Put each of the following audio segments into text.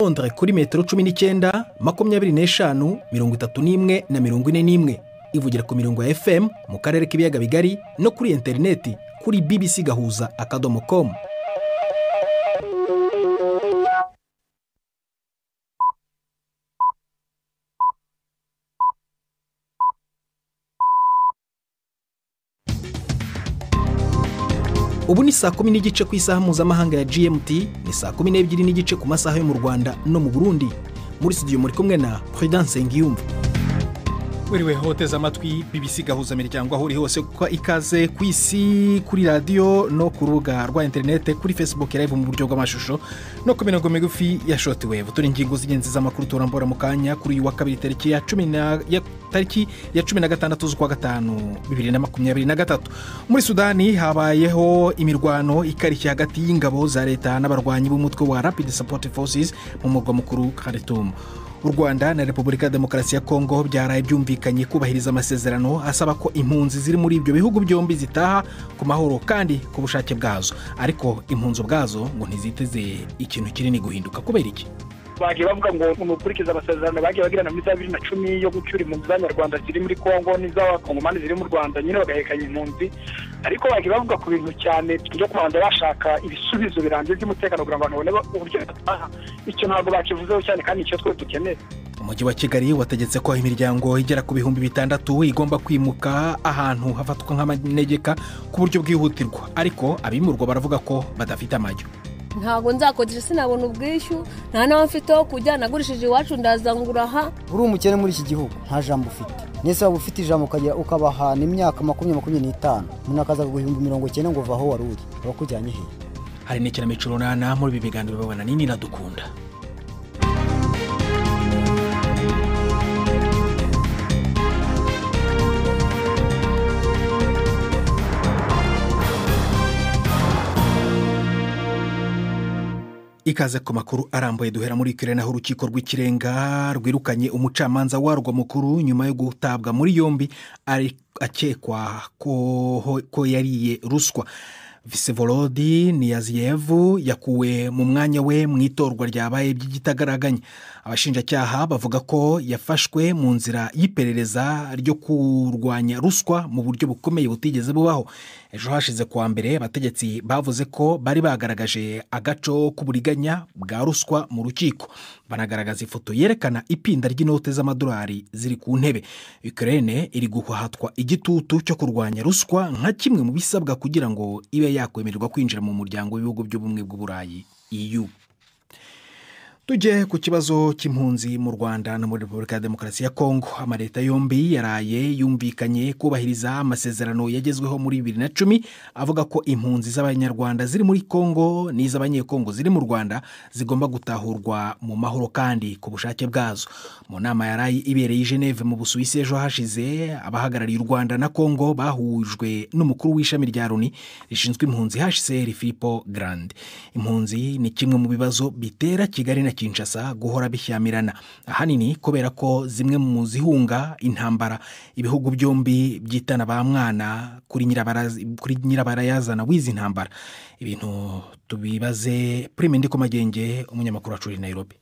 Londres kuri metero cumi n'icyenda makumyabiri n'eshanu mirongo itatu n'imwe na mirongo ine n'imwe ivugira ku mirongo ya FM mu karere k'ibiyaga bigari no kuri interineti kuri bbc gahuza akadomo komu ubu ni saa kumi n'igice ku isaha mpuzamahanga ya gmt ni saa kumi n'ebyiri n'igice ku masaha yo mu rwanda no mu burundi muri studio muri kumwe na prudence ngiyumva wiriwe hoteza amatwi bbc gahuza miryango aho uri hose kuko ikaze ku isi kuri radiyo no ku rubuga rwa interinete kuri facebook live mu buryo bw'amashusho no ku mirongo migufi ya shoti wevu turi ingingo z'ingenzi z'amakuru turambura mu kanya kuri uyu wa kabiri tariki ya cumi na ya tariki ya cumi na gatandatu z'ukwa gatanu bibiri na makumyabiri na gatatu muri sudani habayeho imirwano ikarishye hagati y'ingabo za leta n'abarwanyi b'umutwe wa rapid support forces mu murwa mukuru kharitoum u rwanda na repubulika ya demokarasi ya kongo byaraye byumvikanye kubahiriza amasezerano asaba ko impunzi ziri muri ibyo bihugu byombi zitaha ku mahoro kandi ku bushake bwazo ariko impunzi ubwazo ngo ntiziteze ikintu kinini guhinduka kubera iki bagiye bavuga ngo mukurikize amasezerano bagiye bagirana muri za bibiri na cumi yo gucyura impunzi z'abanyarwanda ziri muri kongo n'iz'abakongomani ziri mu rwanda nyine bagahekanya impunzi ariko bagiye bavuga ku bintu cyane byo kubanza bashaka ibisubizo birambye by'umutekano kugira ngo abantu babone uburyo bataha icyo ntabwo bakivuzeho cyane kandi icyo twese dukeneye umujyi wa kigali wategetse ko imiryango igera ku bihumbi bitandatu igomba kwimuka ahantu hafatwa nk'amanegeka ku buryo bwihutirwa ariko abimurwa baravuga ko badafite amajyo ntabwo nzakodesha sinabona ubwishyu nta n'aho mfite ho kujya nagurishije iwacu ndazangura aha uri umukene muri iki gihugu nta jambo ufite ndetse waba ufite ijambo ukagera ukabahana imyaka makumyabiri makumyabiri n'itanu umuntu akaza guhimba mirongo icyenda ngo uva aho wari uri abakujyanye he hari n'ikinamico runana muri ibi biganiro babona nini nadukunda ikaze ku makuru arambuye duhera muri ikirere naho urukiko rw'ikirenga rwirukanye umucamanza warwo mukuru nyuma yo gutabwa muri yombi akekwa ko yariye ruswa visivorodi niyaziyevu yakuwe mu mwanya we mu itorwa ryabaye by'igitagaraganya abashinjacyaha bavuga ko yafashwe mu nzira y'iperereza ryo kurwanya ruswa mu buryo bukomeye butigeze bubaho ejo hashize kuwa mbere abategetsi bavuze ko bari bagaragaje agaco k'uburiganya bwa ruswa mu rukiko banagaragaza ifoto yerekana ipinda ry'inote z'amadolari ziri ku ntebe Ukraine iri guhatwa igitutu cyo kurwanya ruswa nka kimwe mu bisabwa kugira ngo ibe yakwemererwa kwinjira mu muryango w'ibihugu by'ubumwe bw'uburayi EU tujye ku kibazo cy'impunzi mu rwanda no muri repubulika ya demokarasi ya kongo amaleta yombi yaraye yumvikanye kubahiriza amasezerano yagezweho muri bibiri na cumi avuga ko impunzi z'abanyarwanda ziri muri kongo n'iz'abanyekongo ziri mu rwanda zigomba gutahurwa mu mahoro kandi ku bushake bwazo mu nama yaraye ibereye i geneve mu busuwisi ejo hashize abahagarariye u rwanda na kongo bahujwe n'umukuru w'ishami rya loni rishinzwe impunzi hcr filipo garande impunzi ni kimwe mu bibazo bitera kigali na kinshasa guhora bishyamirana ahanini kubera ko zimwe mu zihunga intambara ibihugu byombi byitana ba mwana kuri nyirabarayazana w'izi ntambara ibintu tubibaze prime ndikomagenge umunyamakuru wacu uri nayirobi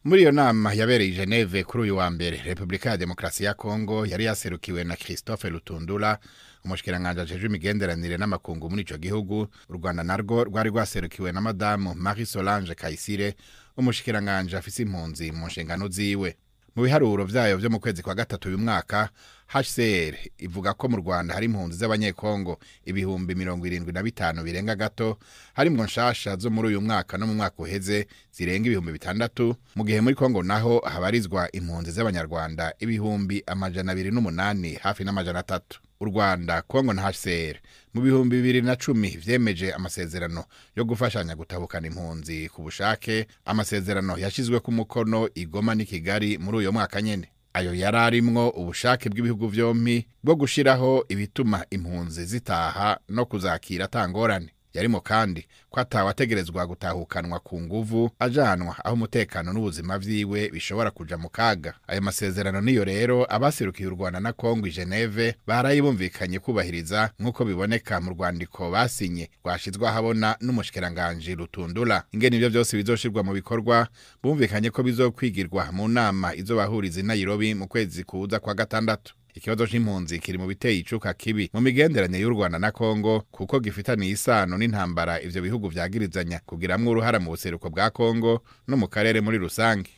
muri iyo nama yabereye i geneve kuri uyu wa mbere repubulika ya demokarasi ya kongo yari yaserukiwe na christophe rutundura umushikiranganji ajejwe imigenderanire n'amakungu muri icyo gihugu u rwanda narwo rwari rwaserukiwe na madamu marie solange kayisire umushikiranganji afise impunzi mu nshingano ziwe mu biharuro byayo byo mu kwezi kwa gatatu uyu mwaka hcr ivuga ko mu rwanda hari impunzi z'abanyekongo ibihumbi mirongo irindwi na bitanu birenga gato harimo nshasha zo muri uyu mwaka no mu mwaka uheze zirenga ibihumbi bitandatu mu gihe muri kongo naho habarizwa impunzi z'abanyarwanda ibihumbi amajana abiri n'umunani hafi n'amajana atatu u rwanda kongo na hcr mu bihumbi bibiri na cumi vyemeje amasezerano yo gufashanya gutabukana impunzi ku bushake amasezerano yashyizwe ku mukono igoma n'i kigali muri uyu mwaka nyene ayo yari arimwo ubushake bw'ibihugu vyompi bwo gushiraho ibituma impunzi zitaha no kuzakira atangorane yarimo kandi ko atawategerezwa gutahukanwa ku nguvu ajanwa aho umutekano n'ubuzima byiwe bishobora kuja mu kaga ayo masezerano niyo rero abaserukiye u rwanda na kongo i geneve barayibumvikanye kubahiriza nk'uko biboneka mu rwandiko basinye rwashyizwe ahabona n'umushikiranganji rutundura ingene ibyo byose bizoshirwa mu bikorwa bumvikanye ko bizokwigirwa mu nama izobahuriza i nairobi mu kwezi kuza kwa gatandatu ikibazo c'impunzi kiri mu biteye icuka kibi mu migenderanire y'u rwanda na kongo kuko gifitaniye isano n'intambara ivyo bihugu vyagirizanya kugiramwo uruhara mu buseruko bwa kongo no mu karere muri rusange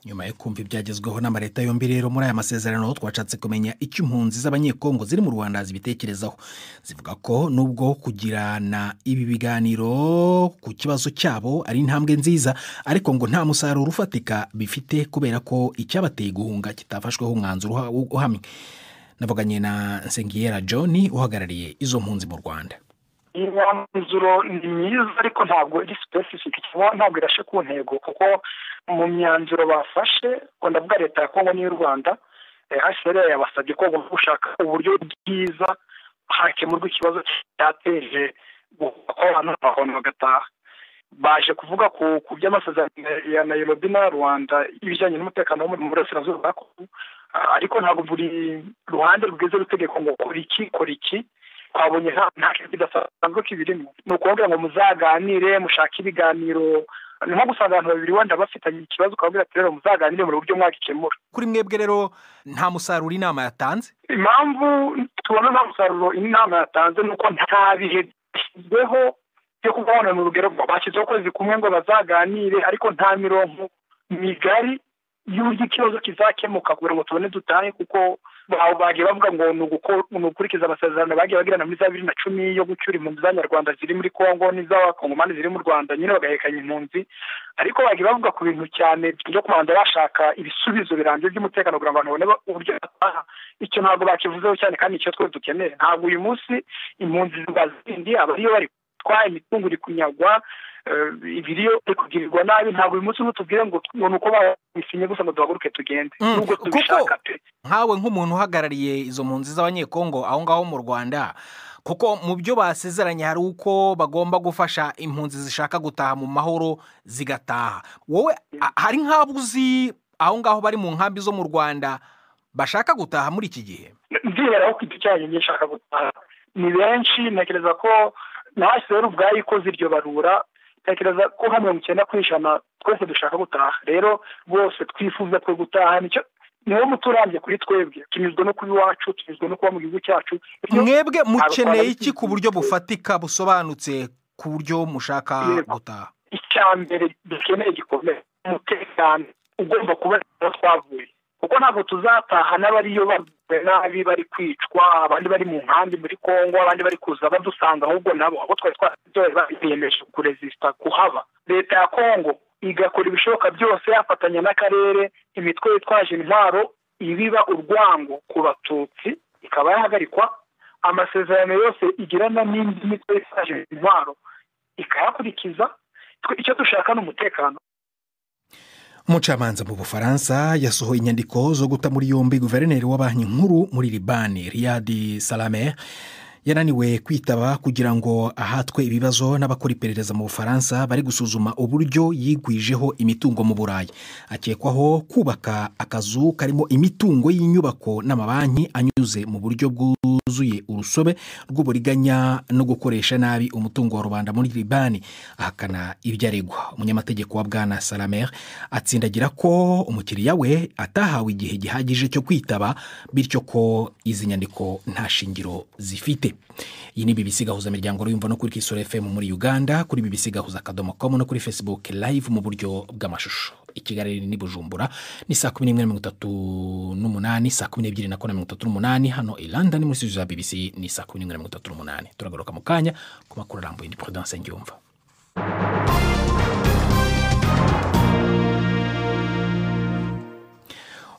nyuma yo kumva ibyagezweho n'amaleta yombi rero muri aya masezerano twashatse kumenya icyo impunzi z'abanyekongo ziri mu rwanda zibitekerezaho zivuga ko nubwo kugirana ibi biganiro ku kibazo cyabo ari intambwe nziza ariko ngo nta musaruro ufatika bifite kubera ko icyabateye guhunga kitafashweho umwanzuro uha- uhamye navuganye na nsengiyera john uhagarariye izo mpunzi mu rwanda iyi myanzuro ni myiza ariko ntabwo iri sipesifike cyangwa ntabwo irashe ku ntego kuko mu myanzuro bafashe ngo ndavuga leta ya kongo n'iy'u rwanda hcr yabasabye ko bagomba gushaka uburyo bwiza hakemurwa ikibazo cyateje guhuka kw'abantu bakabona bagataha baje kuvuga ku ku by'amasezerano ya nairobi na rwanda ibijyanye n'umutekano wo mu burasirazuba bwa kongo Ah, ariko ntabwo buri ruhande rwiza rutegeko ngo kora iki kora iki twabonye nta- nta kintu kidasanzwe kibirimo ni ukuvuga ngo muzaganire mushake ibiganiro ni nko gusanga abantu babiri wenda bafitanye ikibazo ukababwira ati rero muzaganire mu buryo mwagikemura kuri mwebwe rero nta musaruro inama yatanze impamvu tubona nta musaruro inama yatanze ni uko nta bihe byashyizweho byo kubona mu rugero bashyizeho ukwezi kumwe ngo bazaganire ariko nta mirongo migari y'uburyo ikibazo kizakemuka kugira ngo tubone dutahe kuko bawe bagiye bavuga ngo ni uguko- ni ugukurikiza amasezerano bagiye bagirana muri za bibiri na cumi yo gucyura impunzi z'abanyarwanda ziri muri kongo n'iz'abakongomani ziri mu rwanda nyine bagahekanya impunzi ariko bagiye bavuga ku bintu cyane byo kubanza bashaka ibisubizo birambye by'umutekano kugira ngo abantu babone ba- uburyo bataha icyo ntabwo bakivuzeho cyane kandi icyo twese dukeneye ntabwo uyu munsi impunzi ziba zindi abariyo bari gutwara imitungo iri kunyagwa eh, ibiriyo biri kugirirwa nabi ntabwo uyu munsi ntutubwire ngo ngo ni uko babisinye gusa ngo duhaguruke tugende Mm, nubwo kuko- tubishaka pe nkawe nk'umuntu uhagarariye izo mpunzi z'abanyekongo aho ngaho mu rwanda kuko mu byo basezeranye hari uko bagomba gufasha impunzi zishaka gutaha mu mahoro zigataha wowe a- hari nk'abo uzi aho ngaho bari mu nkambi zo mu rwanda bashaka gutaha muri iki gihe ndiberaho ku giti cyanjye nshaka gutaha ni benshi ntekereza ko nahasera ubwayo ikoze iryo barura ntekereza ko nka mirongo icyenda ku ijana twese dushaka gutaha rero bose twifuza twe gutaha nicyo niwo muti urambye kuri twebwe tunyuzwe no kuba iwacu tunyuzwe no kuba mu gihugu cyacu Iyo- mwebwe mukeneye Abatwara- iki ku buryo bufatika busobanutse ku buryo mushaka Yego. gutaha icya mbere dukeneye gikomeye umutekano ugomba kuba aho twavuye kuko ntabwo tuzataha n'abariyo baguwe nabi bari kwicwa abandi bari mu nkambi muri kongo abandi bari kuza badusanga ahubwo nabo abo twari twarabyoye bariyemeje kurezisita kuhaba leta ya kongo igakora ibishoboka byose yafatanya n'akarere imitwe yitwaje intwaro ibiba urwango ku batutsi ikaba yahagarikwa amasezerano yose igirana n'indi mitwe yitwaje intwaro ikayakurikiza twe icyo dushaka ni umutekano umucamanza mu bufaransa yasohoye inyandiko zo guta muri yombi guverineri wa banki nkuru muri libani riyadi salame yananiwe kwitaba kugira ngo ahatwe ibibazo n'abakora iperereza mu bufaransa bari gusuzuma uburyo yigwijeho imitungo mu burayi akekwaho kubaka akazu karimo imitungo y'inyubako n'amabanki anyuze mu buryo bwuzuye urusobe rw'uburiganya no gukoresha nabi umutungo wa rubanda muri libani ahakana ibyo aregwa umunyamategeko wa bwana salamer atsindagira ko umukiriya we atahawe igihe gihagije cyo kwitaba bityo ko izi nyandiko nta shingiro zifite iyi ni BBC gahuza miryango ruyumva no kuri kisoro fm muri uganda kuri BBC gahuza akadomo com no kuri facebook live mu buryo bw'amashusho i kigali ni bujumbura ni saa kumi n'imwe na mirongo itatu n'umunani saa kumi n'ebyiri na kane na mirongo itatu n'umunani hano i london muri studio za bbc ni saa kumi n'imwe na mirongo itatu n'umunani turagaruka mu kanya ku makuru arambuye ni prudence ngiyumva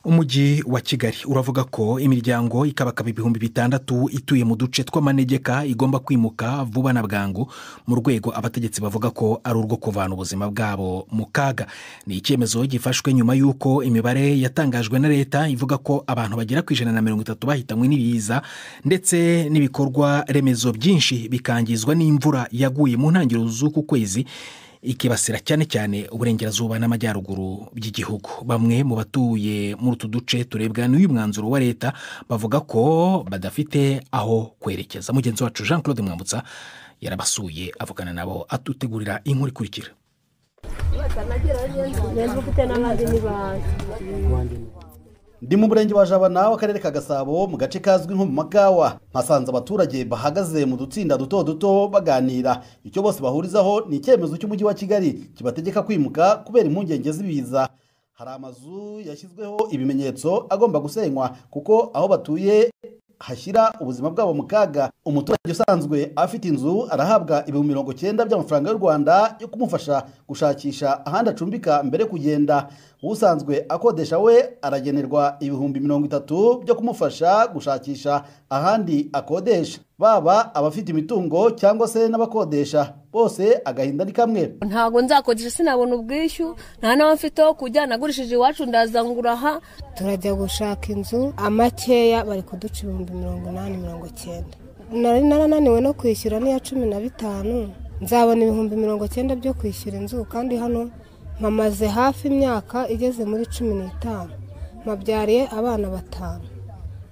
umujyi wa kigali uravuga ko imiryango ikabakaba ibihumbi bitandatu ituye mu duce tw'amanegeka igomba kwimuka vuba na bwangu mu rwego abategetsi bavuga ko ari urwo kuvana ubuzima bwabo mu kaga ni icyemezo gifashwe nyuma y'uko imibare yatangajwe na leta ivuga ko abantu bagera ku ijana na mirongo itatu bahitanywe n'ibiza ndetse n'ibikorwa remezo byinshi bikangizwa n'imvura yaguye mu ntangiriro z'uku kwezi ikibasira cyane cyane uburengerazuba n'amajyaruguru by'igihugu bamwe mu batuye muri utu duce turebwa n'uyu mwanzuro wa leta bavuga ko badafite aho kwerekeza mugenzi wacu jean claude mwambutsa yarabasuye avugana nabo atutegurira inkuru ikurikira ndi mu murenge wa jabana w'akarere ka gasabo mu gace kazwi nko mu magawa mpasanze abaturage bahagaze mu dutsinda duto duto baganira icyo bose bahurizaho ni icyemezo cy'umujyi wa kigali kibategeka kwimuka kubera impungenge z'ibiza hari amazu yashyizweho ibimenyetso agomba gusenywa kuko aho batuye hashyira ubuzima bwabo mu kaga umuturage usanzwe afite inzu arahabwa ibihumbi mirongo cyenda by'amafaranga y'u rwanda yo kumufasha gushakisha ahandi acumbika mbere yo kugenda usanzwe akodesha we aragenerwa ibihumbi mirongo itatu byo kumufasha gushakisha ahandi akodesha baba abafite imitungo cyangwa se n'abakodesha bose agahinda ni kamwe ntabwo nzakodesha sinabona ubwishyu nta n'aho mfite ho kujya nagurishije iwacu ndaza nguraha turajya gushaka inzu amakeya bari kuduca ibihumbi mirongo inani mirongo icyenda nari narananiwe no kwishyura n'iya cumi na bitanu nzabona ibihumbi mirongo icyenda byo kwishyura inzu kandi hano mpamaze hafi imyaka igeze muri cumi n'itanu mpabyariye abana batanu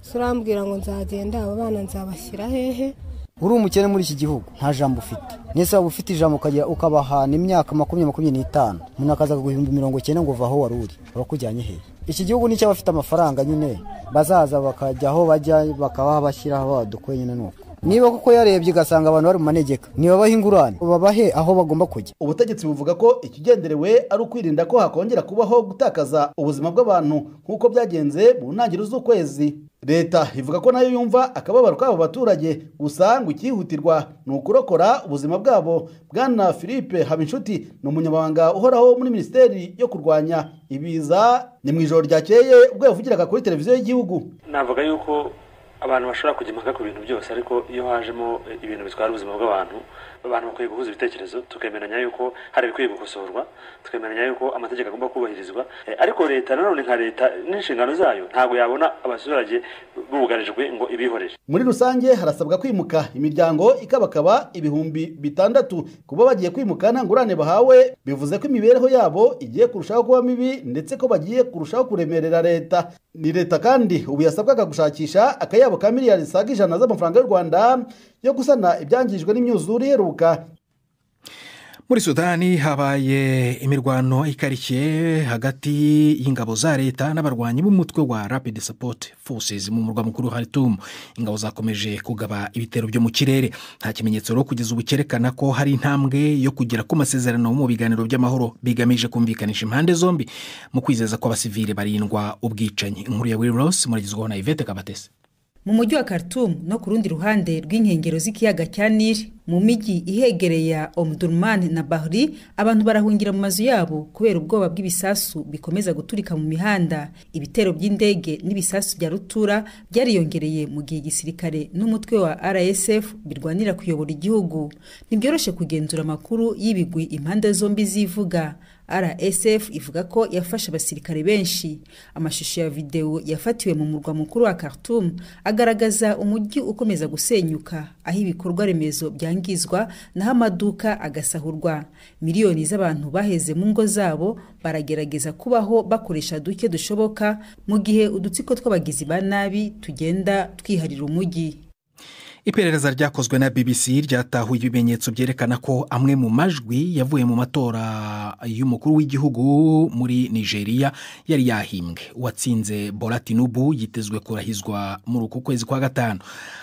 surambwira ngo nzagenda abo bana nzabashyira hehe uri umukene muri iki gihugu nta jambo ufite nese waba ufite ijambo ukajya ukabahana imyaka makumyabiri makumyabiri n'itanu umuntu akaza akaguha ibihumbi mirongo icyenda ngo uva aho wari uri urakujyanye hehe iki gihugu nicyo abafite amafaranga nyine bazaza bakajya aho bajya bakabashyira aho badukwe nyine ni uko niba kuko yarebye ugasanga abantu bari mu manegeka ntibabahe ingurane babahe aho bagomba kujya ubutegetsi buvuga ko ikigenderewe ari ukwirinda ko hakongera kubaho gutakaza ubuzima bw'abantu nk'uko byagenze mu ntangiriro z'ukwezi leta ivuga ko nayo yumva akababaro k'abo baturage gusa ngo icyihutirwa ni ukurokora ubuzima bwabo bwana philippe habinshuti ni umunyamabanga uhoraho muri minisiteri yo kurwanya ibiza ni mu ijoro ryakeye ubwo yavugiraga kuri televiziyo y'igihugu navuga yuko abantu bashobora kujya impaka ku bintu byose ariko iyo hajemo ibintu bitwara ubuzima bw'abantu abantu bakwiye guhuza ibitekerezo tukemeranya yuko hari ibikwiye gukosorwa tukemeranya yuko amategeko agomba kubahirizwa ariko leta nanone nka leta n'inshingano zayo ntabwo yabona abaturage bugarijwe ngo ibihorere muri rusange harasabwa kwimuka imiryango ikabakaba ibihumbi bitandatu kuba bagiye kwimuka nta ngurane bahawe bivuze ko imibereho yabo igiye kurushaho kuba mibi ndetse ko bagiye kurushaho kuremerera leta ni leta kandi ubu yasabwaga gushakisha akayabo ka miliyari zisaga ijana z'amafaranga y'u rwanda yo gusana ibyangijwe n'imyuzure iheruka muri sudani habaye imirwano ikarikiye hagati y'ingabo za leta n'abarwanyi b'umutwe wa rapidi sapoti forces mu murwa mukuru haritumu ingabo zakomeje kugaba ibitero byo mu kirere nta kimenyetso rero kugeza ubu cyerekana ko hari intambwe yo kugera ku masezerano mu biganiro by'amahoro bigamije kumvikanisha impande zombi mu kwizeza ko abasivili barindwa ubwicanyi inkuru ya wili rosi muragezwaho na ivete kabatese mu mujyi wa Khartoum no ku rundi ruhande rw'inkengero z'ikiyaga cya nili mu mijyi ihegereye ya omdurman na bahri abantu barahungira mu mazu yabo kubera ubwoba bw'ibisasu bikomeza guturika mu mihanda ibitero by'indege n'ibisasu bya rutura byariyongereye mu gihe igisirikare n'umutwe wa rsf birwanira kuyobora igihugu ntibyoroshye kugenzura amakuru y'ibigwi impande zombi zivuga rsf ivuga ko yafashe abasirikare benshi amashusho ya videwo yafatiwe mu murwa mukuru wa Khartoum agaragaza umujyi ukomeza gusenyuka aho ibikorwa remezo byangizwa naho amaduka agasahurwa miliyoni z'abantu baheze mu ngo zabo baragerageza kubaho bakoresha duke dushoboka mu gihe udutsiko tw'abagizi ba nabi tugenda twiharira umujyi iperereza ryakozwe na bbc ryatahuye ibimenyetso byerekana ko amwe mu majwi yavuye mu matora y'umukuru w'igihugu muri nigeria yari yahimbwe uwatsinze bola tinubu yitezwe kurahizwa muri uku kwezi kwa gatanu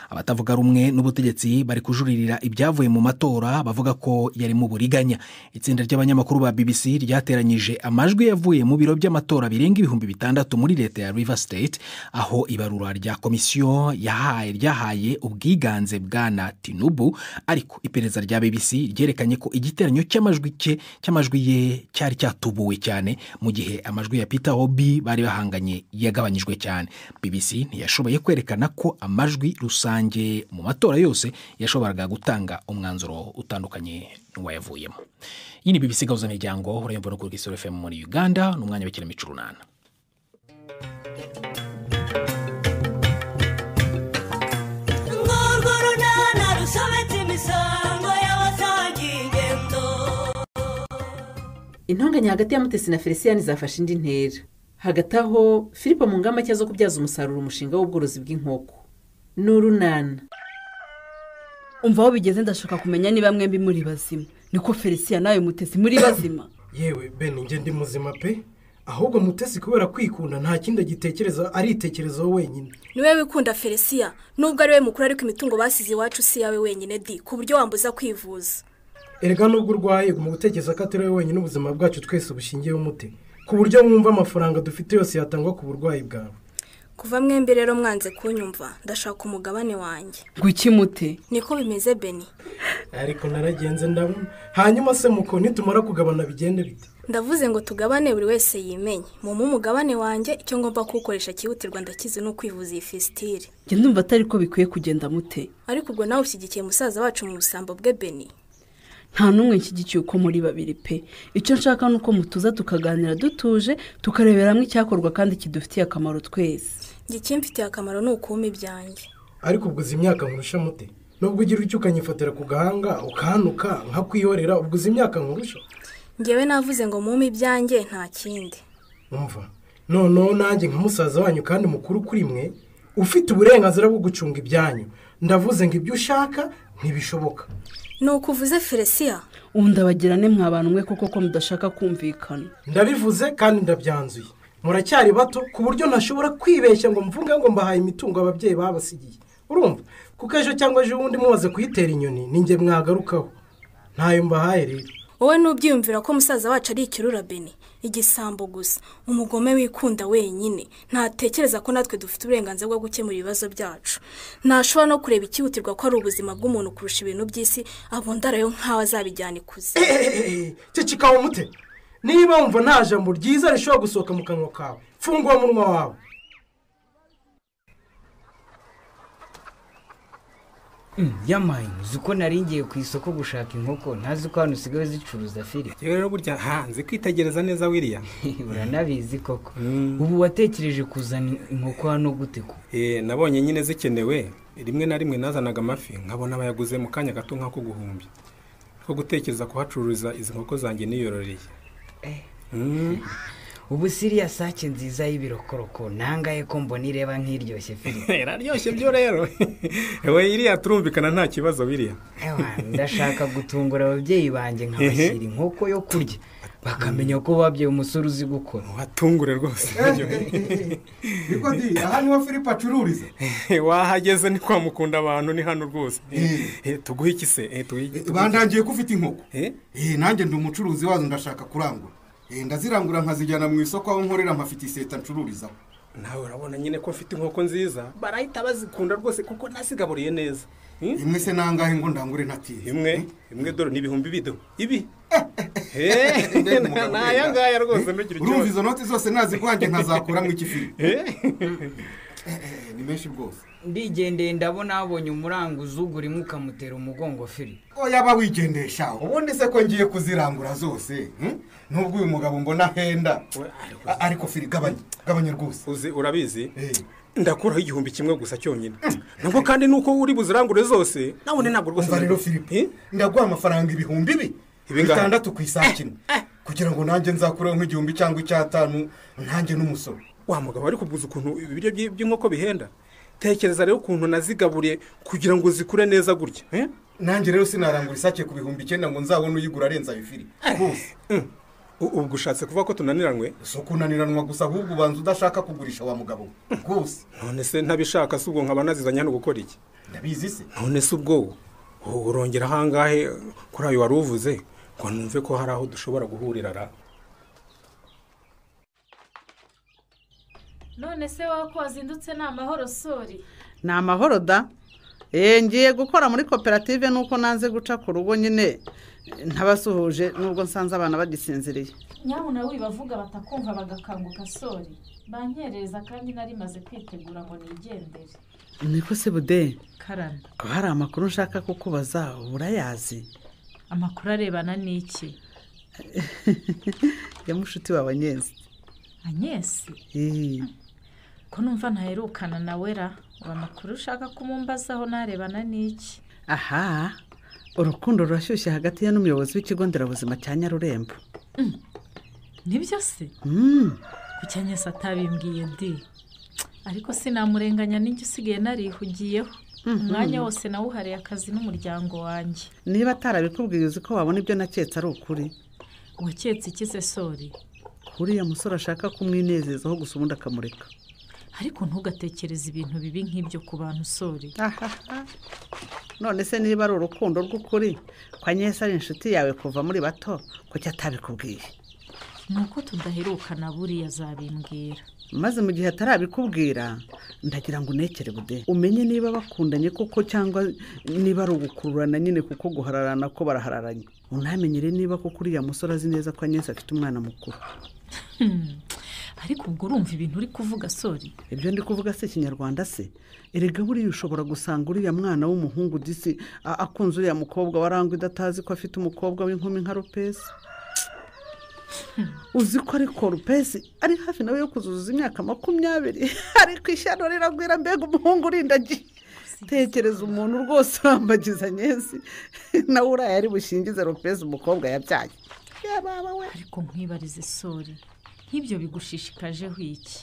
abatavuga rumwe n'ubutegetsi bari kujuririra ibyavuye mu matora bavuga ko yari mu buriganya itsinda ry'abanyamakuru ba bbc ryateranyije amajwi yavuye mu biro by'amatora birenga ibihumbi bitandatu muri leta ya river state aho ibarura rya komisiyo yahaye ryahaye ubwigane bwiganze bwana tinubu ariko iperereza rya bbc ryerekanye ko igiteranyo cy'amajwi cye cy'amajwi ye cyari cyatubuwe cyane mu gihe amajwi ya peter obi bari bahanganye yagabanyijwe cyane bbc ntiyashoboye kwerekana ko amajwi rusange mu matora yose yashoboraga gutanga umwanzuro utandukanye n'uwayavuyemo iyi ni bbc gahuza miryango urayumva no kuri gisoro fm muri uganda ni umwanya w'ikinamico urunana urwo runana rusobetse imisango y'abasangiye ingendo intonganya hagati ya mutesi na felicien zafashe indi ntera hagati aho filipo mu ngamba nshya zo kubyaza umusaruro umushinga w'ubworozi bw'inkoko ni urunana umva aho bigeze ndashaka kumenya niba mwembi muri bazima niko felicien nawe mutesi muri bazima yewe bene njye ndi muzima pe ahubwo mutesi kubera kwikunda nta kindi agitekereza aritekerezaho wenyine niwe wikunda felicien nubwo ari we mukuru ariko imitungo basize iwacu si iyawe wenyine di ku buryo wambuza kwivuza erega nubwo urwaye mu gutekereza ko atari we wenyine ubuzima bwacu twese bushingiyeho umute ku buryo mwumva amafaranga dufite yose yatangwa ku burwayi bwawe kuva mwembi rero mwanze kunyumva ndashaka umugabane wanjye guki mute niko bimeze beni ariko naragenze ndabona hanyuma se muko nitumara kugabana bigende bite ndavuze ngo tugabane buri wese yimenye mumpe umugabane wanjye icyo ngomba kuwukoresha cyihutirwa ndakizi ni ukwivuza iyi fisitire njye ndumva atari ko bikwiye kugenda mute ariko ubwo nawe ushyigikiye musaza wacu mu busambo bwe beni nta n'umwe nshyigikiye uko muri babiri pe icyo nshaka ni uko mutuza tukaganira dutuje tukarebera hamwe icyakorwa kandi kidufitiye akamaro twese njye ikimfitiye akamaro ni ukuwuma ibyanjye ariko ubwo uzi imyaka nkurusha mute nubwo ugira icyo ukanyifatira ku gahanga ukahanuka nkakwihorera ubwo uzi imyaka nkurusha ngewe navuze ngo mume ibyanjye nta kindi umva noneho nanjye nka musaza wanyu kandi mukuru kuri mwe ufite uburenganzira bwo gucunga ibyanyu ndavuze ngo ibyo ushaka ntibishoboka ni uko uvuze felicien ubu ndabagirane mwabantu mwe koko ko mudashaka kumvikana ndabivuze kandi ndabyanzuye muracyari bato ku buryo ntashobora kwibeshya ngo mvunge ngo mbahaye imitungo ababyeyi babasigiye urumva kuko ejo cyangwa ejo ubundi mumaze kuyitera inyoni ninjye mwagarukaho ntayo mbahaye rero wowe n'ubyiyumvira ko musaza wacu ari ikirura beni igisambo gusa umugome wikunda wenyine ntatekereza ko natwe dufite uburenganzira bwo gukemura ibibazo byacu ntashobora no kureba ikihutirwa ko ari ubuzima bw'umuntu kurusha ibintu by'isi abundarayo nk'aho azabijyana ikuze ceceka umute niba wumva nta jambo ryiza rishobora gusohoka mu kanwa kawe fungura umunwa wawe yamaye uzi ko naringiye ku isoko gushaka inkoko ntazi ko hano usigaye zicuruza feri rero burya hanze kwitegereza neza wiriya uranabizi koko ubu watekereje kuzana inkoko hano gute ko nabonye nyine zikenewe rimwe na rimwe nazanaga amafi nkabona abayaguze mu kanya gato nk'ako guhumbya ko gutekereza kuhacururiza izi nkoko zanjye niyororeye ubu siriya sake nziza y'ibirokoroko nangaye ko mbona ireba nk'iryoshye feri iraryoshye byo rero we iriya turumvikana nta kibazo biriya ndashaka gutungura ababyeyi banjye nkabashyira inkoko yo kurya bakamenya ko babyaye umusore uzi gukora watungure rwose niko di aha niho filipe acururiza wahageze ni kwa mukunda abantu ni hano rwose tuguhe iki se bandangiye ko ufite inkoko nanjye ndi umucuruzi wazo ndashaka kurangura ndazirangura nkazijyana mu isoko aho nkorera nkafite iseta ncururizaho nawe urabona nyine ko afite inkoko nziza barahita bazikunda rwose kuko nazigaburiye neza imwe se nangahe ngo ndangure natiye imwe imwe dore ni ibihumbi bido ibi ni aya ngaya rwose ntugire urumva izo noti zose nazigwange nkazakuramo ikifiri ni menshi rwose ndigendeye ndabona habonye umuranguzi ugura imwe ukamutera umugongo feri yaba wigendesha ubundi se ko ngiye kuzirangura zose nubwo uyu mugabo mbona ahenda ariko feri gabanya rwose uzi urabizi ndakuraho igihumbi kimwe gusa cyonyine nabwo kandi nuko uri buzirangure zose nabone ntabwo rwose rero filipe ndaguha amafaranga ibihumbi bi bitandatu ku isakino kugira ngo nanjye nzakureho nk'igihumbi cyangwa icyatanu nanjye n'umusoro wa mugabo ari kuguza ukuntu ibiryo by'inkoko bihenda tekereza rero ukuntu nazigaburiye kugira ngo zikure neza gutya nanjye rero sinarangura isake ku bihumbi icyenda ngo nzabone uyigura arenze ayo firi ubwo ushatse kuvuga ko tunaniranwe si ukunaniranwa gusa ahubwo ubanza udashaka kugurisha wa mugabo rwose none se ntabishaka si ubwo nkaba nazizanye hano gukora iki ndabizi se none se ubwo urongera ahangahe kuri ayo wari uvuze ngo numve ko hari aho dushobora guhurira ra none se wowe ko wazindutse ni amahoro sori ni amahoro da eee ngiye gukora muri koperative nuko nanze guca ku rugo nyine ntabasuhuje nubwo nsanze abana bagisinziriye nyabuna wibavuga batakumva bagakanguka sori banyereza kandi nari maze kwitegura ngo nigendere niko se bude karame haba hari amakuru nshaka kukubaza uba urayazi amakuru arebana n'iki ya mushuti wawe nyezi anyesi Eee, ko numva ntaherukana na wera ubu amakuru ushaka kumumbazaho narebana n'iki aha urukundo rurashyushye hagati ye n'umuyobozi w'ikigo nderabuzima cya nyarurembo nibyo se Mm, ku cyanyesi atabimbwiye ndi ariko sinamurenganya n'ijya usigaye narihugiyeho umwanya wose nawuhariye akazi n'umuryango wanjye niba atarabikubwiye uzi ko wabona ibyo naketse ari ukuri waketse ikize sori uriya musore ashaka kumwinezezaho gusa ubundi akamureka ariko ntugatekereze ibintu bibi nk'ibyo ku bantu sori none se niba ari urukundo rw'ukuri kwa nyese ari inshuti yawe kuva muri bato kuki atabikubwiye ni uko tudaherukana buriya azabimbwira maze mu gihe atarabikubwira ndagira ngo unekere bude umenye niba bakundanye koko cyangwa niba ari ugukururana nyine kuko guhararana ko barahararanye unamenyere niba koko uriya musore azi neza ko anyesi afite umwana mukuru Hmm. ariko ubwo urumva ibintu uri kuvuga sori ibyo ndi kuvuga si ikinyarwanda se erega buriya ushobora gusanga uriya mwana w'umuhungu disi a- akunze uriya mukobwa warangwa idatazi ko afite umukobwa w'inkumi nka rupesi uzi ko ariko rupesi ari hafi nawe yo kuzuza imyaka makumyabiri ariko ishyano riragwira mbega umuhungu urindagiye tekereza umuntu rwose urambagiza nyesi nawe uriya ari bushingize rupesi umukobwa yabyaye ariko nkwibarize sori nk'ibyo bigushishikajeho iki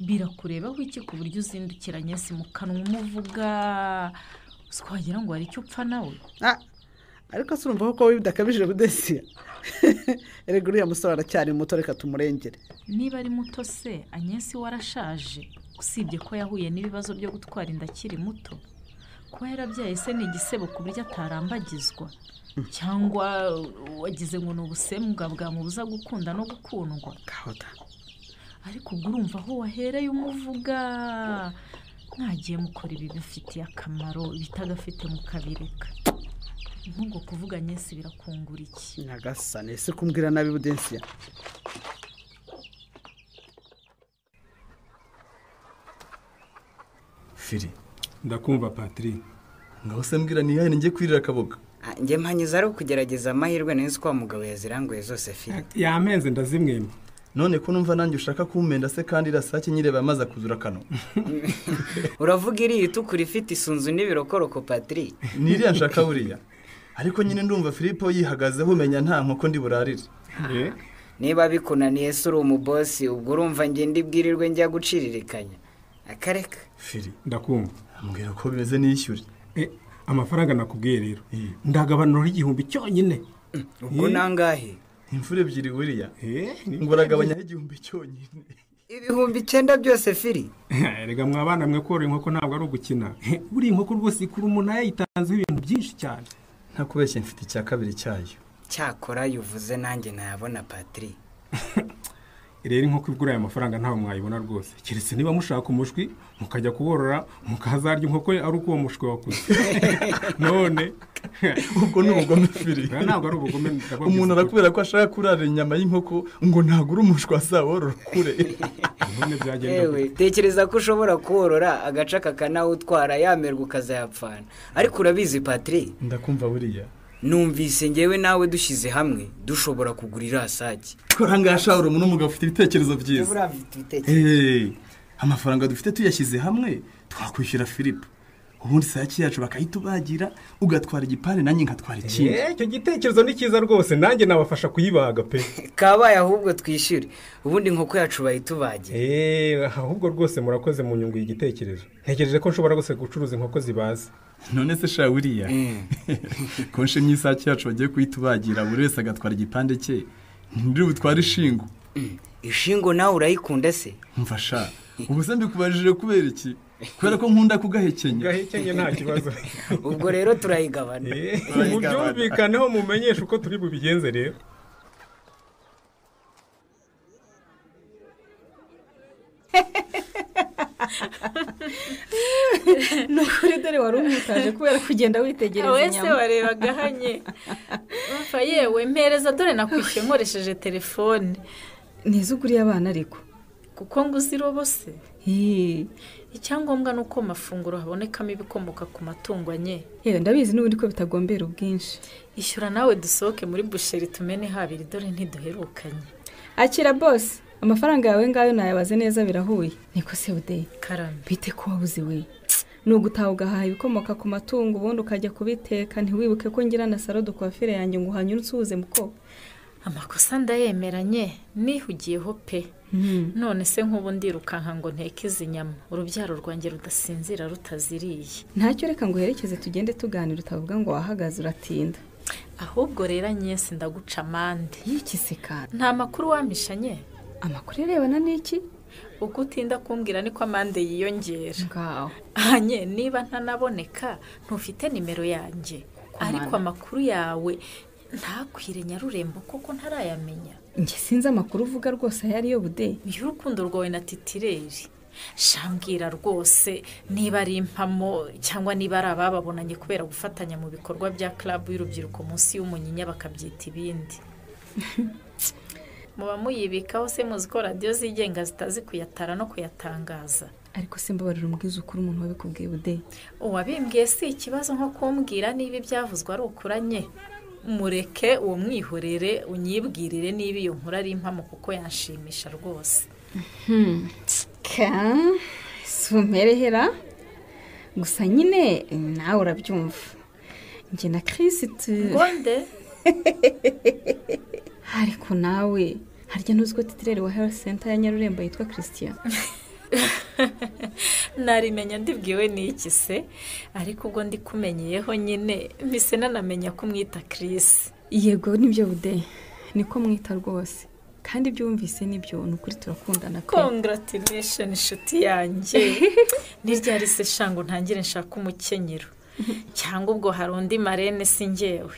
birakurebaho iki ku buryo uzindukiranye si mu kanwa umuvuga uzi ko wagira ngo hari icyo upfa nawe Ah, ariko se urumva ko bidakabije budesi erega uriya musore aracyari muto reka tumurengere niba ari muto se anyesi warashaje usibye ko yahuye n'ibibazo byo gutwara inda akiri muto kuba yarabyaye se ni igisebo ku buryo atarambagizwa cyangwa wagize ngo ni ubusembwa bwamubuza gukunda no gukundwa ariko ubwo urumva aho wahereye umuvuga mwagiye mukora ibi bifitiye akamaro ibitagafite mukabireka nk'ubwo kuvuga nyesi birakungura iki nyagasane se kumbwira nabi budensiya firi ndakumva patiri ngaho se mbwira ni iyahe ngiye kwirira akaboga njye mpanyuze ari ukugerageza amahirwe neza ko wa mugabo yaziranguye zose firi yampenze ndazimwema none ko numva nanjye ushaka kumpenda se kandi irasake nyireba yamaze kuzura akano uravuga iriya itukura ifite isunzu n'ibirokoroko patiri ni iriya nshaka buriya ariko nyine ndumva filipo yihagazeho umenya nta nkoko ndi burarire niba bikunaniye se uri umubosi ubwo urumva njye ndibwirirwe njya guciririkanya akareka firi ndakumva mbwira ko bimeze niyishyure amafaranga nakubwiye rero ndagabanura igihumbi cyonyine ubwo ni angahe imfura ebyiri buriya ngo uragabanyaho igihumbi cyonyine ibihumbi icyenda byose firi rega mwa bana mwe korora inkoko ntabwo ari ugukina buriya inkoko rwose ikura umuntu yayitanzeho ibintu byinshi cyane ntakubeshye mfite icya kabiri cyayo cyakora yuvuze nanjye ntayabona patiri rero inkoko igura aya mafaranga ntawe mwayibona rwose keretse niba mushaka umushwi mukajya kuworora mukazarya inkoko ari uko uwo mushwi wakuze none ubwo ni ubugome firi Oya, ntabwo ari ubugome ndababwiza umuntu ukuri. arakubera ko ashaka kurara inyama y'inkoko ngo ntagure umushwi wasaworora kure none byagenda yewe tekereza ko ushobora korora agace kakanawutwara yamerwa ukazayapfana ariko urabizi patiri ndakumva buriya numvise ngewe nawe dushyize hamwe dushobora kugura irasake kora ngaha shawuru umuntu umugabo ufite ibitekerezo byiza buriya mfite ibitekerezo Hey, amafaranga dufite tuyashyize hamwe twakwishyura filipo ubundi sake yacu bakayitubagira ugatwara igipande nanjye nkatwara ikindi Eh, icyo gitekerezo ni cyiza rwose nanjye nabafasha kuyibaga pe kabaye ahubwo twishyure ubundi inkoko yacu bayitubagira ahubwo rwose murakoze mu nyungu y'igitekerezo ntekereje ko nshobora gusa gucuruza inkoko zibaze none se sha buriya ko nshimye isake yacu bagiye kuyitubagira buri wese agatwara igipande cye ntiri butware ishingo ishingo nawe urayikunda se mfasha ubu se mbikubajije kubera iki kubera ko nkunda kugahekenya gahekenye nta kibazo ubwo rero turayigabana mubyumvikaneho mumenyeshe uko turi bubigenze rero ni ukuri dore wari umwitaje kubera kugenda witegereza Wowe inyama se warebaga ahanye. Umva yewe mpereza dore nakwishyuye nkoresheje telefone ni iz'ukuri y'abana ariko kuko ngo uzirobose icyangombwa ni uko mu mafunguro habonekamo ibikomoka ku matungo anye yewe ndabizi n'ubundi ko bitagombera ubwinshi ishyura nawe dusohoke muri busheri tumene habiri dore ntiduherukanye akira bose amafaranga yawe ngayo nayabaze neza birahuye niko se udeye karame bite ko wabuze we ni ugutaha ugahaha ibikomoka ku matungo ubundi ukajya kubiteka ntiwibuke ko ngira na salo dukwafire yanjye ngo uhanyurutse uwuze mukobwa amakosa ndayemeranye nihugiyeho pe Mm. none se nk'ubu ndirukanka ngo nteke izi nyama urubyaro rwanjye rudasinzira rutaziriye ntacyo reka ngo uherekeze tugende tuganira utavuga ngo wahagaze uratinda ahubwo rero nyesi ndaguca amande yikisika nta makuru wamishanye amakuru arebana n'iki uko utinda kumbwira niko amande yiyongera ngaho anye niba ntanaboneka ntufite nimero yanjye ariko amakuru yawe ntakwire nyarurembo kuko ntarayamenya njye sinzi amakuru uvuga rwose ayo ariyo bude y'urukundo rwawe na titireri shambwira rwose niba ari impamo cyangwa niba ari abababonanye kubera gufatanya mu bikorwa bya club y'urubyiruko munsi y'umunyinya bakabyita ibindi muba muyibikaho se muzi ko radiyo zigenga zitazi kuyatara no kuyatangaza ariko simbabarira umbwiza ukuri umuntu wabikubwiye bude uwabimbwiye si ikibazo nko kumbwira niba ibyavuzwe ari ukuranye mureke uwo mwihorere unyibwirire niba iyo nkuru ari impamo kuko yanshimisha rwose Hmm, ka sumerehera gusa nyine nawe urabyumva njye na kirisi tu ngonde ariko nawe harya ntuzi ko titirere wa health center ya nyarurembo yitwa christian narimenya ndibwiwe n'iki se ariko ubwo ndikumenyeyeho nyine mbese nanamenya ko umwita kirisi yego nibyo bude niko mwita rwose kandi ibyo wumvise nibyo ni ukuri turakundana pe kongaratiresheni inshuti yanjye ni ryari se shango ntangire nshaka umukenyero cyangwa ubwo hari undi marene si ngewe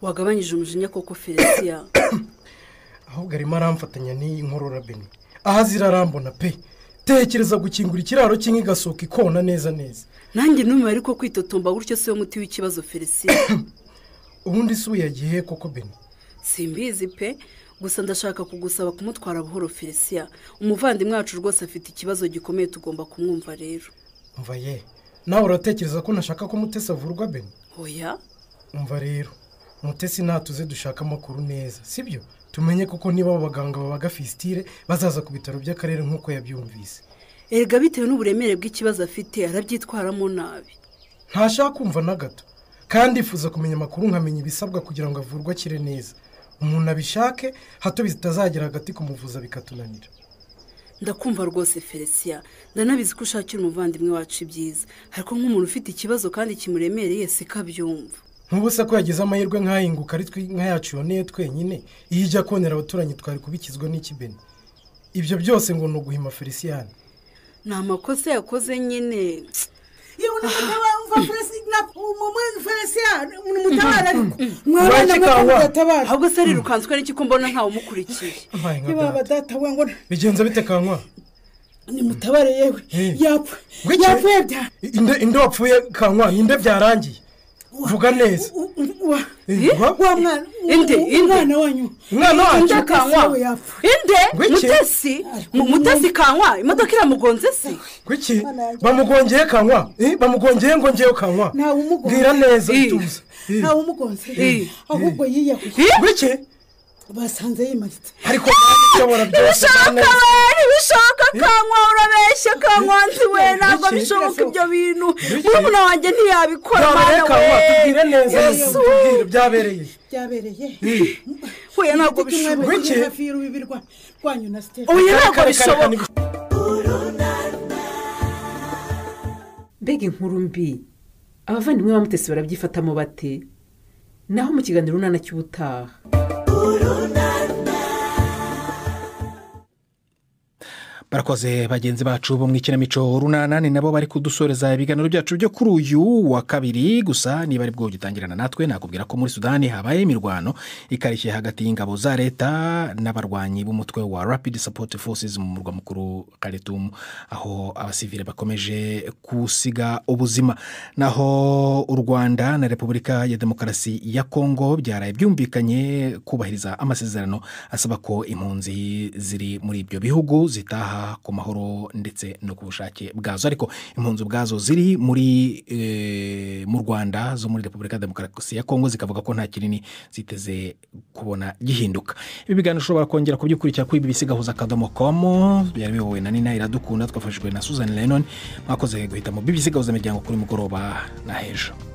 wagabanyije umujinya koko felisiya ahubwo arimo aramfatanya n'iyi nkorora beni aha zirarambona pe tekereza gukingura ikiraro cy'inka igasohoka ikona neza neza nanjye n'umwe ariko kwitotomba gutyo si wo muti w'ikibazo felisiya ubundi si uyagiye koko beni simbizi pe gusa ndashaka kugusaba kumutwara buhoro felisiya umuvandimwe wacu rwose afite ikibazo gikomeye tugomba kumwumva rero umva ye nawe uratekereza ko nashaka ko mutesi avurwa beni oya umva rero mutesi natuze dushaka amakuru neza sibyo tumenye koko niba abo baganga babaga fisitire bazaza ku bitaro by'akarere nk'uko yabyumvise erega bitewe n'uburemere bw'ikibazo afite arabyitwaramo nabi ntashaka kumva na gato kandi ifuza kumenya amakuru nkamenya ibisabwa kugira ngo avurwe akire neza umuntu abishake hato bitazagera hagati kumuvuza bikatunanira ndakumva rwose felisiya ndanabizi ko ushakira umuvandimwe wacu ibyiza ariko nk'umuntu ufite ikibazo kandi kimuremereye si ko abyumva ntubu se ko yagize amahirwe nk'ahinguka ari twe inka yacu yoneye twenyine iyo ijya konera abaturanyi twari kubikizwa n'ikibeni ibyo byose ngo ni uguhima feliciyani ni amakosa yakoze nyine yewe n'umutabarumva felisiya ni umutabara ariko Waje mwabana kawa. mudatabara ahubwo se arirukanswe n'iki ko mbona ntawe umukurikiye Abaye nka niba data. badatawe ngo bigenza bite kankwa nimutabare yewe yapfuye yapfuye inde wapfuye kankwa inde byarangiye vuga neza wa mwana Inde, inde. umwana wanyu umwana wacu Mutesi kanywa we yapfuye inde Ngwiki? mutesi Mu- mutesi kanywa imodoka iramugonze se kuki bamugongeye kankwa Eh, bamugongeye ngo ngewe kankwa mbwira neza tuza ntawe umugonze Eh. ahubwo yiyakuye bike basanze yimanitse ariko bayobora byose ntibishoboka kanywa urabeshya kanywa nzi we ntabwo bishoboka ibyo bintu murumuna wanjye ntiyabikora byabereye mana kankwa tubwire neza Yesu. tubwire byabereye byabereye Eh. huye ntabwo bishoboka Bike. hafi y'urubibi rwa- rwanyu na sitefani Oya, Kare, ntabwo kare, kare, kare, bishoboka. mbega inkuru mbi abavandimwe bamutesi barabyifatamo bate naho mu kiganiro urunana cy'ubutaha barakoze bagenzi bacu bo mu ikinamico runanani nabo bari kudusoreza ibiganiro byacu byo kuri uyu wa kabiri gusa niba ari bwo gitangirana natwe nakubwira ko muri sudani habaye imirwano ikarishye hagati y'ingabo za leta n'abarwanyi b'umutwe wa rapid support forces mu murwa mukuru karetumu aho abasivile bakomeje gusiga ubuzima naho u rwanda na repubulika ya demokarasi ya kongo byaraye byumvikanye kubahiriza amasezerano asaba ko impunzi ziri muri ibyo bihugu zitaha ku mahoro ndetse no ku bushake bwazo ariko impunzi ubwazo ziri muri e, mu rwanda zo muri repubulika ya demokarasi ya kongo zikavuga ko nta kinini ziteze kubona gihinduka ibi biganiro ushobora kongera kubyikurikira kuri bbc gahuza akadomo komo byari biyobowe na nina iradukunda twafashijwe na suzanne lennon mwakoze guhitamo bbc gahuza imiryango kuri mugoroba na hejuru